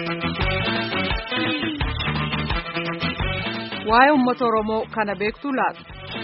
Waa'ee uummata Oromoo kana beektuu laata?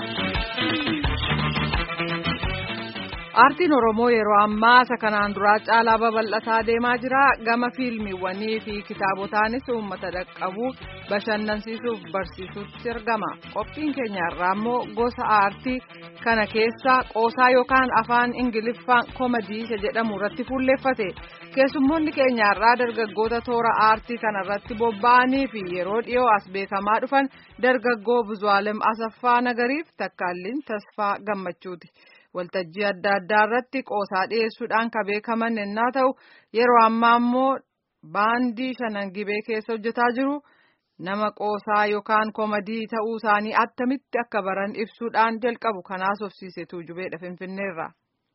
Aartiin Oromoo yeroo ammaa isa kanaan duraa caalaa babal'ataa deemaa jira. Gama fiilmiiwwanii fi kitaabotaanis uummata dhaqqabuu bashannansiisuuf barsiisutti argama. Qophiin keenya irraa immoo gosa aartii kana keessaa qoosaa yookaan afaan Ingiliffaan koomadii isa jedhamu irratti fuulleeffate. Keessummoonni keenya irraa dargaggoota toora aartii kana irratti bobba'anii fi yeroo dhiyoo as beekamaa dhufan dargaggoo Buzuwaalem Asaffaa Nagariif takkaalliin Tasfaa Gammachuuti. waltajjii adda addaa irratti qoosaa dhiyeessuudhaan kan beekaman yennaa ta'u yeroo ammaa immoo baandii shanan gibee keessa hojjetaa jiru nama qoosaa yookaan koomadii ta'uu isaanii attamitti akka baran ibsuudhaan jalqabu kanaas ofsiise tuujubeedha finfinneerra.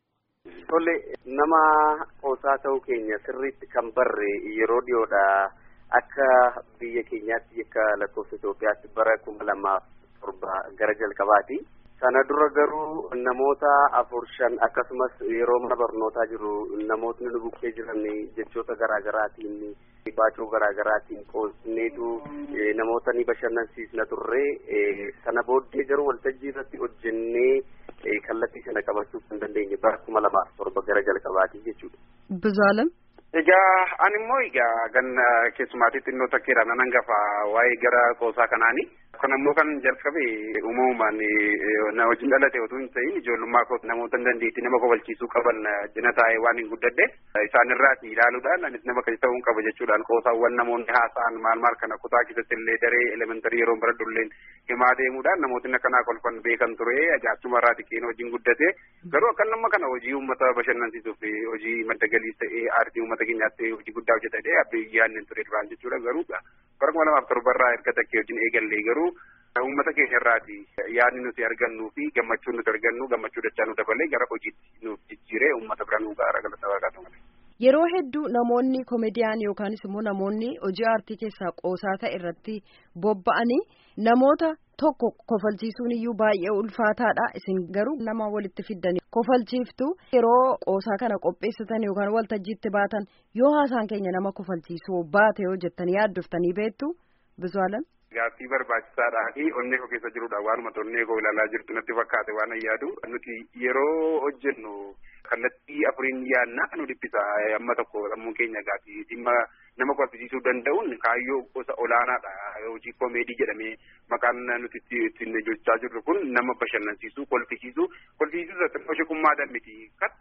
Tole nama qoosaa ta'uu keenya sirriitti kan barre yeroo dhiyoodha akka biyya keenyaatti akka lakkoofsa Itoophiyaatti bara kuma lamaaf torba gara jalqabaati. Sana dura garuu namoota afur shan akkasumas yeroo mana barnootaa jiru namootni nu bukkee jiran jechoota garaa garaatiin baacoo garaa garaatiin qoosneetu namoota ni bashannansiisna turre sana booddee garuu waltajjii irratti hojjennee kallattii sana qabachuu kan dandeenye bara kuma lamaaf torba gara jalqabaati jechuudha. Bizaalem. Egaa ani immoo egaa ganna keessumaatti xinnoo takkeedha nan hangafa waa'ee gara qoosaa kanaani. Kun ammoo kan jalqabe uumamumaan na wajjin dhalate otoo hin ta'in ijoollummaa koo namoota dandeettii nama kofalchiisuu qaban jina taa'ee waan hin guddadhe isaan irraati ilaaluudhaan anis nama kan ta'uun qaba jechuudhaan qoosaawwan namoonni haasa'an maal maal kana kutaa keessatti illee daree elementarii yeroo baradhu illee himaa deemuudhaan namootni akkanaa kolfan beekan ture ajaa'achuma irraa xiqqeen hojiin guddate garuu akka nama kana hojii uummata bashannansiisuuf hojii madda galiis ta'ee aartii uummata keenyaatti hojii guddaa hojjetadhe abdii yaadni ture duraan jechuudha garuu bara kuma lamaaf torba irraa erga takkee hojiin eegallee garuu uummata keenya irraati yaadni nuti argannuu fi gammachuun nuti argannu gammachuu dachaa nu dabalee gara hojiitti nuuf jijjiiree uummata bira nu gaara galata waaqaa malee. Yeroo hedduu namoonni koomediyaan yookaanis immoo namoonni hojii aartii keessaa qoosaa ta'e irratti bobba'anii namoota tokko kofalchiisuun iyyuu baay'ee ulfaataadha. Isin garuu nama walitti fiddanii kofalchiiftu yeroo qoosaa kana qopheessatan yookaan waltajjiitti baatan yoo haasaan keenya nama kofalchiisuu baate yoo jettanii yaaddoftanii beektu Bizuwaalan. Gaaffii barbaachisaadhaa fi onnee koo keessa jirudha waanuma onnee koo ilaalaa jirtu natti fakkaate waan yaadu nuti yeroo hojjennu kallattii afuriin yaadna nu dhiphisa amma tokko sammuu keenya gaaffii dhimma nama kolfisiisuu danda'uun kaayyoo gosa olaanaadha hojii koomeedii jedhamee maqaan nuti ittiin hojjechaa jirru kun nama bashannansiisuu kolfisiisuu kolfisiisuu irratti hojjetummaadhaan miti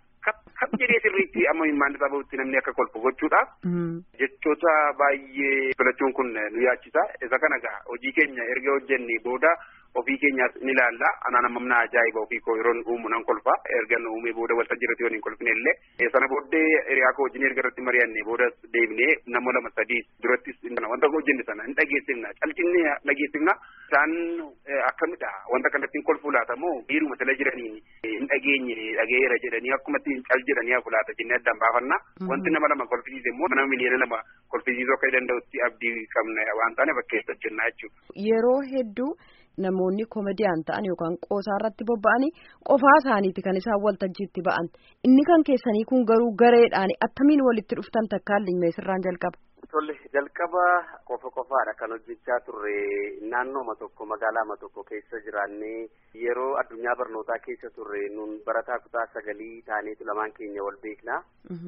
kan jedhee sirriitti amma himmaan isaa bahutti namni akka kolfu gochuudhaaf jechoota baay'ee filachuun kun nu yaachisa isa kana gaa hojii keenya erga hojjenne booda ofii keenyaas ni ilaalla anaan ammamna ajaa'iba ofii koo yeroon uumu nan kolfa erga nu uumee booda waltajjii irratti yoo hin kolfine illee sana booddee hiriyaa koo wajjin erga irratti mari'anne booda deebinee nama lama sadii durattis wanta hojjenne sana hin dhageessifna calchinne dhageessifna isaan akkamidha wanta kanatti hin kolfuu laata moo biiruma tala jiraniin hin dhageenye dhageera jedhanii akkumatti cal jedhanii hafu laata jennee addaan baafanna wanti nama lama kolfisiise immoo nama miliyoona lama kolfisiisuu akka danda'utti abdii qabna waan taane bakkeessa hojjennaa jechuudha. Yeroo hedduu namoonni koomediyaan ta'an yookaan qoosaa irratti bobba'anii qofaa isaaniiti kan isaan waltajjiitti ba'an inni kan keessanii kun garuu gareedhaan attamiin walitti dhuftan takkaalli meesirraan jalqaba. Tole jalqaba qofa qofaadha kan hojjechaa turre naannooma tokko magaalaama tokko keessa jiraannee yeroo addunyaa barnootaa keessa turre nun barataa kutaa sagalii taaneetu lamaan keenya wal beekna.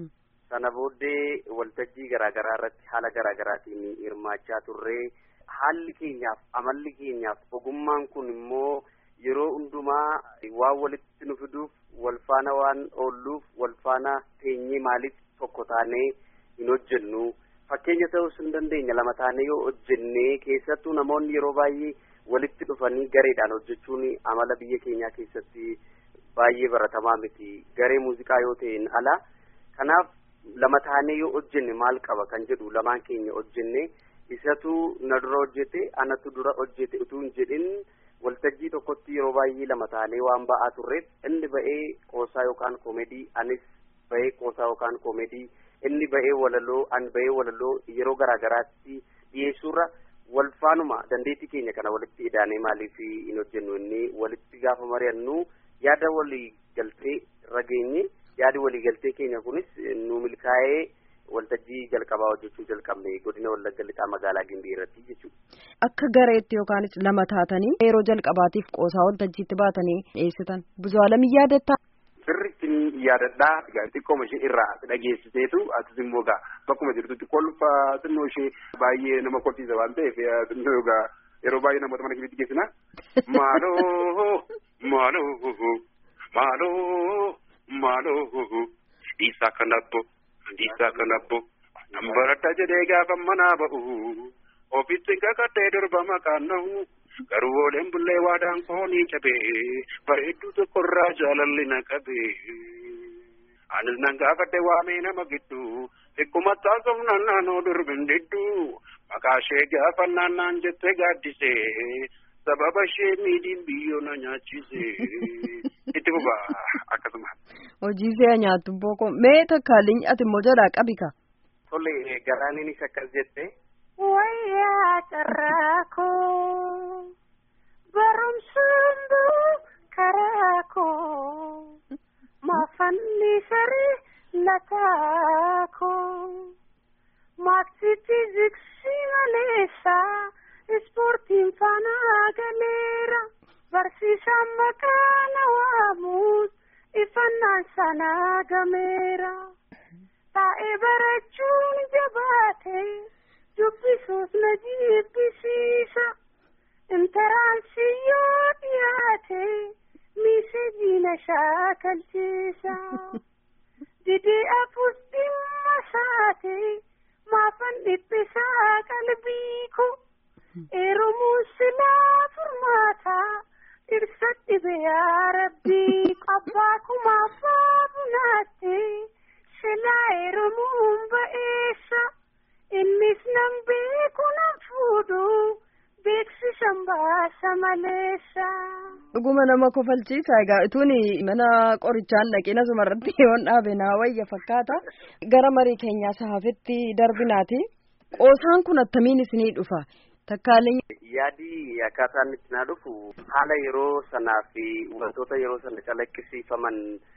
Sana booddee waltajjii garaagaraa irratti haala garaagaraatiin hirmaachaa turre. haalli keenyaaf amalli keenyaaf ogummaan kun immoo yeroo hundumaa waan walitti nu fiduuf wal faana waan oolluuf wal faana teenyee maaliif tokko taanee hin hojjennu fakkeenya ta'uus hin dandeenya lama taanee yoo hojjennee keessattuu namoonni yeroo baay'ee walitti dhufanii gareedhaan hojjechuun amala biyya keenyaa keessatti baay'ee baratamaa miti garee muuziqaa yoo ta'een ala kanaaf lama taanee yoo hojjenne maal qaba kan jedhu lamaan keenya hojjenne. isatu na dura hojjete anatu dura hojjete utuu hin jedhin waltajjii tokkotti yeroo baay'ee lama taanee waan ba'aa turreef inni ba'ee qoosaa yookaan koomedii anis ba'ee qoosaa yookaan koomedii inni ba'ee walaloo an ba'ee walaloo yeroo garaagaraatti dhiyeessuurra wal faanuma dandeettii keenya kana walitti idaanee maaliif hin hojjennu inni walitti gaafa mari'annu yaada walii galtee irra geenye yaadi walii galtee keenya kunis nu milkaa'ee waltajjii jalqabaa hojjechuu jalqabne godina wallagga lixaa magaalaa gimbii irratti jechuudha. Akka gareetti yookaanis lama taatanii yeroo jalqabaatiif qoosaa waltajjiitti baatanii dhiyeessitan buzuwaalamii yaadattaa. Sirriitti yaadadhaa xiqqooma ishee irraa dhageessiseetu atis immoo gaa bakkuma jirtutti kolfa xinnoo ishee baay'ee nama kolfiisa waan ta'eef xinnoo gaa yeroo baay'ee namoota mana keessatti geessina. Maaloo maaloo maaloo maaloo dhiisaa kanabbo dhiisaa kanabbo nambaradha jedhee gaafa manaa ba'u ofitti kakadhee durba maqaan nahu garuu ooleen bullee waadaan koonii cabee bareedduu tokkorraa jaalalli na qabee. Anis nan gaafadhe waamee nama gidduu xiqquma taasofnaan naannoo durbin didduu maqaa ishee gaafa naannaan jettee gaaddisee sababa ishee miidhiin biyyoo na nyaachise itti fufa akkasuma. Hojii see nyaattu booko mee takkaaleen ati immoo jalaa qabika. Tole garaaniinis akkas jette. Wayyaa carraa koo barumsaan buu karaa koo maafanni saree lataa koo maaksii fiiziksii maleessaa ispoortiin faanaa galeera barsiisaan maqaa na waamuus ifannaan sanaa gameera taa'ee barachuun jabaatee. dubbisuus na jibbisiisa intaraansii yoo dhiyaate miisejii na shaakalchiisa didee afuus dhimma saate maafan dhiphisaa qalbii ko eeromuun silaa furmaataa dhirsa dhibe yaa rabbii abbaa kumaa abbaa bunaatte silaa eeromuun ba'eessa. innis nan beeku nan fuudhu beeksisan baasa maleessa. Dhuguma nama kofalchiisa egaa utuun mana qorichaan dhaqina sumarratti yoon dhaabe naa wayya fakkaata gara marii keenyaa saafetti darbinaati qoosaan kun attamiin isinii dhufa takkaaleen. Yaadi akkaataan itti naa dhufu haala yeroo sanaa fi wantoota yeroo sana calaqqisiifaman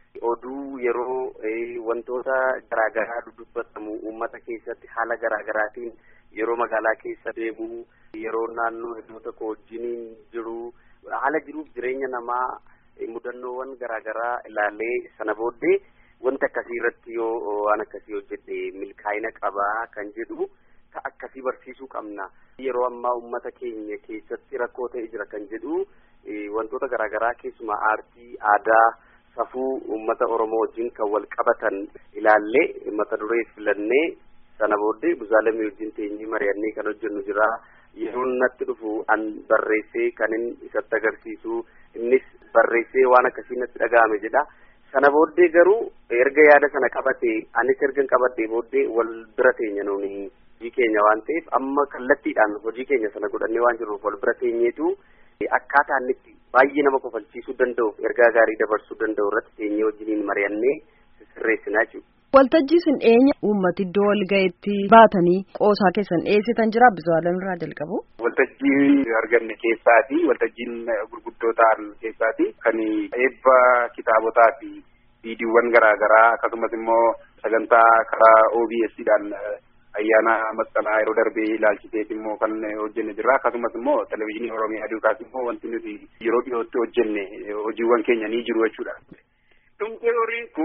oduu yeroo wantoota garaagaraa dubbatamu uummata keessatti haala garaagaraatiin yeroo magaalaa keessa deemu yeroo naannoo iddoo tokko wajjiniin jiru haala jiruuf jireenya namaa mudannoowwan garaagaraa ilaalee sana booddee wanti akkasii irratti yoo waan akkasii hojjedhe milkaa'ina qabaa kan jedhu ka akkasii barsiisuu qabna yeroo ammaa uummata keenya keessatti rakkoo ta'e jira kan jedhu wantoota garaagaraa keessumaa aartii aadaa safuu uummata oromoo wajjin kan wal qabatan ilaallee mata duree filannee sana booddee buzaalamii wajjin teenyee mari'annee kan hojjennu jira yeroo natti dhufu an barreessee kan inni isatti agarsiisu innis barreessee waan akkasii natti dhaga'ame jedha sana booddee garuu erga yaada sana qabate anis ergan qabadhee booddee wal bira teenya nuuni hojii keenya waan ta'eef amma kallattiidhaan hojii keenya sana godhannee waan jirruuf wal bira teenyeetu akkaataa inni itti baay'ee nama kofalchiisuu danda'u ergaa gaarii dabarsuu danda'u irratti teenyee wajjiniin mari'annee sirreessinaa jechuudha. Waltajjii isin dhiyeenya uummati iddoo wal gaheetti baatanii qoosaa keessan dhiyeessitan jira bizuwaalan irraa jalqabu. Waltajjii arganne keessaati waltajjiin gurguddoo ta'an keessaati kan eebba kitaabotaa fi viidiyoowwan garaagaraa akkasumas immoo sagantaa karaa OBS-dhaan ayyaana masqalaa yeroo darbee ilaalchiteet immoo kan hojjenne jirra akkasumas immoo televezyiinii oromiyaa duukaas immoo wanti nuti yeroo dhiyootti hojjenne hojiiwwan keenya ni jiru jechuudha. Dhumte horiin ku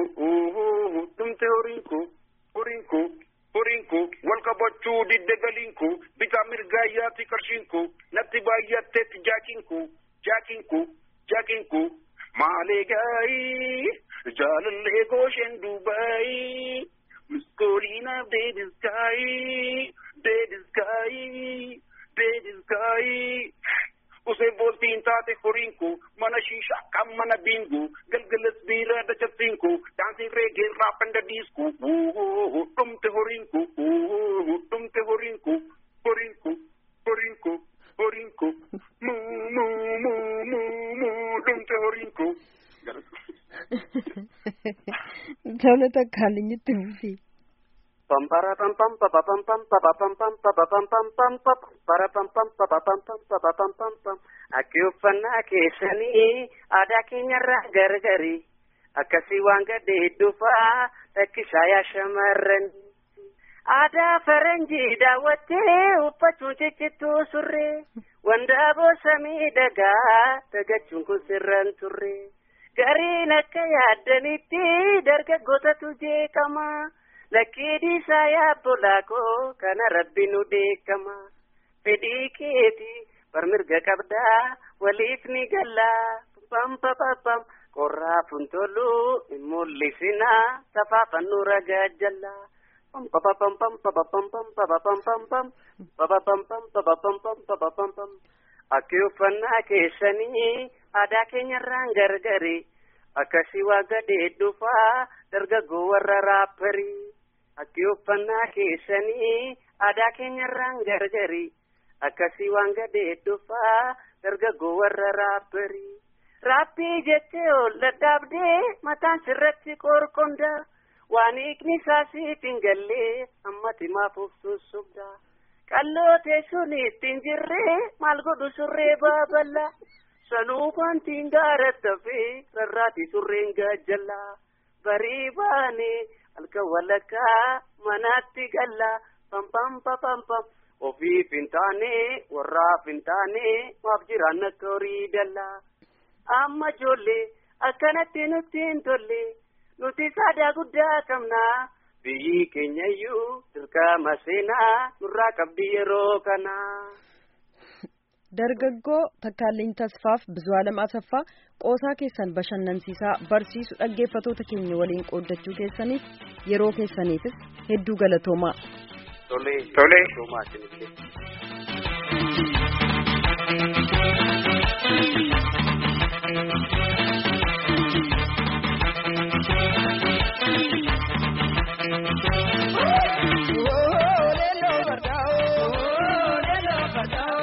dhumte horiin ku horiin ku horiin ku wal qabachuu didde galiin ku bitaa mirgaa yaati qarshiin ku natti baay'atteetti jaakiin ku jaakiin ku jaakiin ku maalee gaayii jaalallee goosheen duubaayii. Miskolina dead sky, dead sky, dead sky. Usee booltiin taate horiinku mana shiishaa kan mana biingu galgalas biiraa dachafsiinku daansiin reegee raafanda diisku dhumte horiinku dhumte horiinku horiinku horiinku horiinku muu muu muu muu muu dhumte horiinku. Tole takkaaleen itti fufi. Pampara pam pam pa pa pam pam pa pa pam pam pa pa pam pam pam pa para pam pam pa pa pam pam pa pa pam pam pam Akka uffannaa keessanii aadaa keenyarraa gargari akkasii waan gadde hedduu fa'aa rakkisaa yaa shamarran aadaa faranjii daawwattee uffachuun ciccittuu surree wandaaboo samii dhagaa dagachuun kun sirran turre gariin akka yaaddanitti dargaggootatu jeeqama lakkii dhiisaa yaabbolaa koo kana rabbi nu deekama fedhii keeti barmirga qabdaa waliif ni gallaa pam pam qorraa funtolu hin mul'isinaa safaafannu ragaa jallaa. Akka uffannaa keessanii aadaa keenyarraan gargari akkasii waa gadhee dhufaa dargaggoo warra raapparii. Akka uffannaa keessanii aadaa keenyarraan gargari akkasii waan gadhee dhufaa dargaggoo warra raapparii. Raappii jettee ol dadhaabdee mataan sirratti qorqondaa. waan hiikni isaasiif hin gallee ammati maaf of sussobda qalloo teessuun ittiin jirree maal godhu surree baaballa sanuu wantiin gaaratta fi rarraati surreen gaajjalla barii baane halkan walakkaa manaatti galla pam pam pam pam ofiif hin taane warraaf hin taane maaf jiraan akka horii dalla amma ijoollee akkanatti nutti hin tolle. nuti saadaa guddaa qabna biyyi keenyayyuu dirqama seenaa nurraa qabdi yeroo kana. Dargaggoo Takkaalliin Tasfaaf Bizuwaalam Asaffaa qoosaa keessan bashannansiisaa barsiisu dhaggeeffatoota keenya waliin qooddachuu keessaniif yeroo keessaniifis hedduu galatoomaa. Tolee. Tolee. Galatoomaa isinillee. Oh,